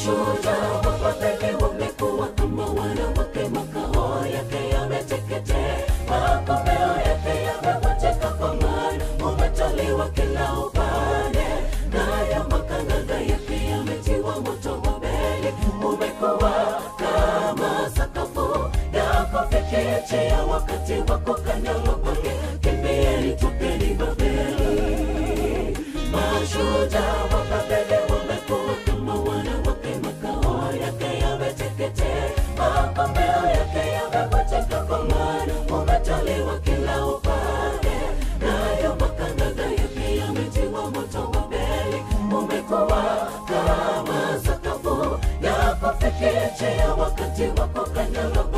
Mashujaa wa Babeli wamekuwa kama wanawake, makao yake yameteketea, makomeo yake yamevunjika, kwa maana umetaliwa kila upande, nayo makanganga yake yametiwa moto. Babeli umekuwa kama sakafu ya kufikichia, wakati wa kukanyagwa kwake, kimbieni, tupeni Babeli. Mashujaa wa Babeli wamekuwa kama wanawake, makao yake yameteketea, makomeo yake yamevunjika, kwa maana umetaliwa kila upande, nayo makanganga yake yametiwa moto. Babeli umekuwa kama sakafu ya kufikichia, wakati wa kukanyagwa